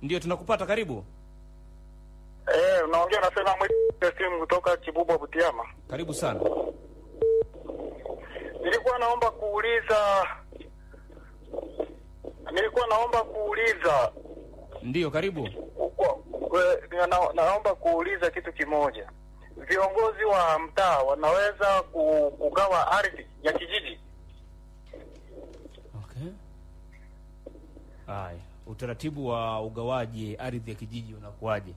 Ndio tunakupata, karibu. Eh, unaongea na Sena Mwite simu kutoka Kibubwa Butiama. Karibu sana. Nilikuwa naomba kuuliza nilikuwa naomba kuuliza Ndio, karibu. kwa- kwa- na, naomba kuuliza kitu kimoja. Viongozi wa mtaa wanaweza ku- kugawa ardhi ya kijiji? Okay. Haya, utaratibu wa ugawaji ardhi ya kijiji unakuwaje?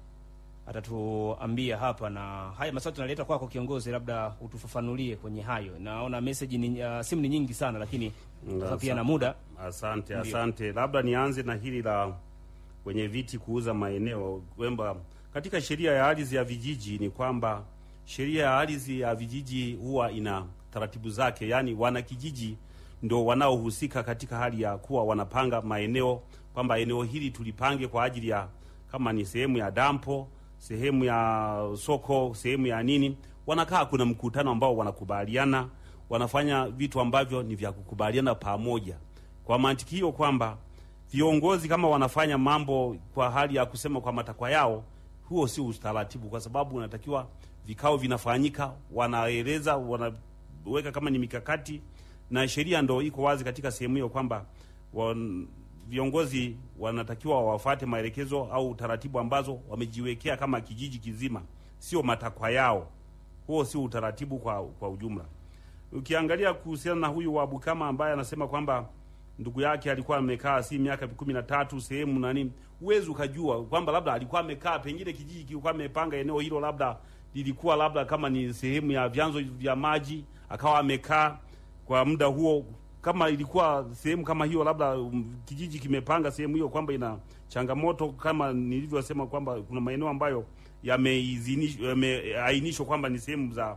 Atatuambia hapa, na haya maswali tunaleta kwako kiongozi, labda utufafanulie kwenye hayo. Naona message ni uh, simu ni nyingi sana, lakini sasa pia na muda Asante, Ndio. asante. Labda nianze na hili la wenye viti kuuza maeneo kwamba katika sheria ya ardhi ya vijiji ni kwamba sheria ya ardhi ya vijiji huwa ina taratibu zake, yaani wanakijiji ndio wanaohusika katika hali ya kuwa wanapanga maeneo kwamba eneo hili tulipange kwa ajili ya kama ni sehemu ya dampo, sehemu ya soko, sehemu ya nini. Wanakaa, kuna mkutano ambao wanakubaliana, wanafanya vitu ambavyo ni vya kukubaliana pamoja. Kwa mantiki hiyo kwamba viongozi kama wanafanya mambo kwa hali ya kusema kwa matakwa yao, huo si utaratibu, kwa sababu unatakiwa vikao vinafanyika, wanaeleza, wanaweka kama ni mikakati, na sheria ndo iko wazi katika sehemu hiyo kwamba wan, viongozi wanatakiwa wafate maelekezo au taratibu ambazo wamejiwekea kama kijiji kizima, sio matakwa yao. Huo sio utaratibu kwa, kwa ujumla. Ukiangalia kuhusiana na huyu wa Bukama ambaye anasema kwamba ndugu yake alikuwa amekaa si miaka kumi na tatu sehemu na nini, huwezi ukajua kwamba labda alikuwa amekaa pengine kijiji kilikuwa amepanga eneo hilo, labda lilikuwa labda kama ni sehemu ya vyanzo vya maji, akawa amekaa kwa muda huo. Kama ilikuwa sehemu kama hiyo, labda um, kijiji kimepanga sehemu hiyo kwamba ina changamoto, kama nilivyosema kwamba kuna maeneo ambayo yameidhinishwa yameainishwa kwamba ni sehemu za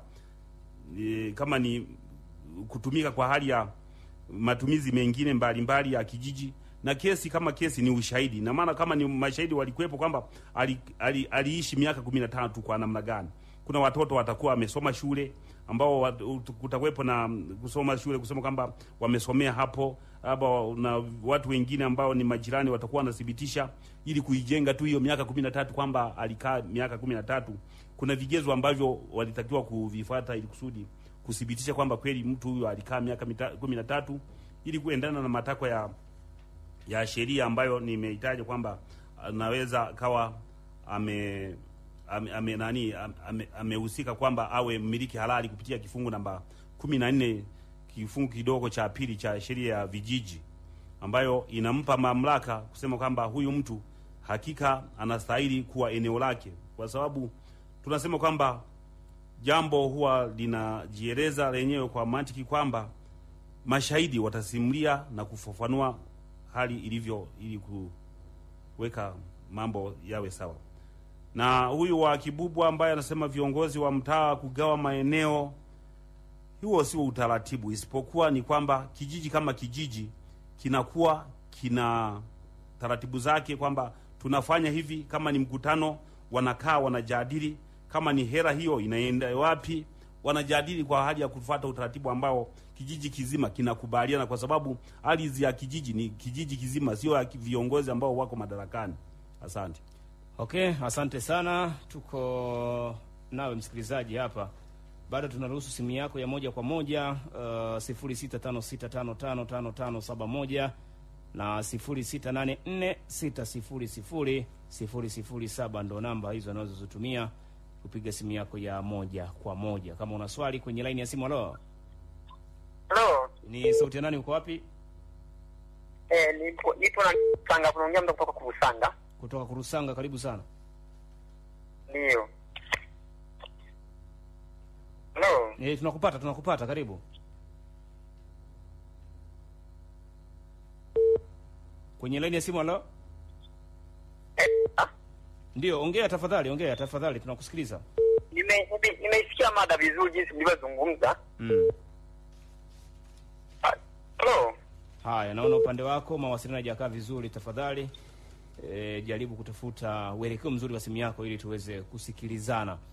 e, kama ni kutumika kwa hali ya matumizi mengine mbalimbali mbali ya kijiji na kesi kama kesi ni ushahidi, na maana kama ni mashahidi walikuwepo kwamba ali, ali, aliishi miaka kumi na tano tu kwa namna gani. Kuna watoto watakuwa wamesoma shule ambao wat, kutakuwepo na kusoma shule kusema kwamba wamesomea hapo, labda na watu wengine ambao ni majirani watakuwa wanathibitisha, ili kuijenga tu hiyo miaka kumi na tatu kwamba alikaa miaka kumi na tatu. Kuna vigezo ambavyo walitakiwa kuvifuata ili kusudi kuthibitisha kwamba kweli mtu huyo alikaa miaka kumi na tatu ili kuendana na matakwa ya ya sheria ambayo nimehitaja kwamba anaweza kawa ame ame, ame nani amehusika ame kwamba awe mmiliki halali kupitia kifungu namba kumi na nne kifungu kidogo cha pili cha sheria ya vijiji ambayo inampa mamlaka kusema kwamba huyu mtu hakika anastahili kuwa eneo lake, kwa sababu tunasema kwamba jambo huwa linajieleza lenyewe kwa mantiki kwamba mashahidi watasimulia na kufafanua hali ilivyo ili kuweka mambo yawe sawa. Na huyu wa Kibubwa ambaye anasema viongozi wa mtaa kugawa maeneo, huo sio utaratibu, isipokuwa ni kwamba kijiji kama kijiji kinakuwa kina taratibu zake, kwamba tunafanya hivi. Kama ni mkutano, wanakaa wanajadili kama ni hera hiyo inaenda wapi, wanajadili kwa hali ya kufuata utaratibu ambao kijiji kizima kinakubaliana, kwa sababu ardhi ya kijiji ni kijiji kizima, sio ya viongozi ambao wako madarakani. Asante. Okay, asante sana. Tuko nawe msikilizaji hapa, bado tunaruhusu simu yako ya moja kwa moja uh, sifuri sita tano sita tano tano tano tano saba moja na sifuri sita nane nne sita sifuri sifuri sifuri sifuri saba ndo namba hizo anazozitumia kupiga simu yako ya moja kwa moja. Kama una swali kwenye laini ya simu. Halo, Halo. ni sauti ya nani? Uko wapi? Eh, nipo nipo na Sanga kunaongea mtu kutoka Kurusanga. Kutoka Kurusanga, karibu sana. Ndio. Halo. Eh, tunakupata tunakupata, karibu. Kwenye laini ya simu. Halo, Eh, ah, ndio, ongea tafadhali, ongea tafadhali, tunakusikiliza. nime nime- nimeisikia mada vizuri jinsi mlivyozungumza. Mm. Ah, Halo. Haya, naona upande wako mawasiliano hayajakaa vizuri. Tafadhali e, jaribu kutafuta uelekeo mzuri wa simu yako ili tuweze kusikilizana.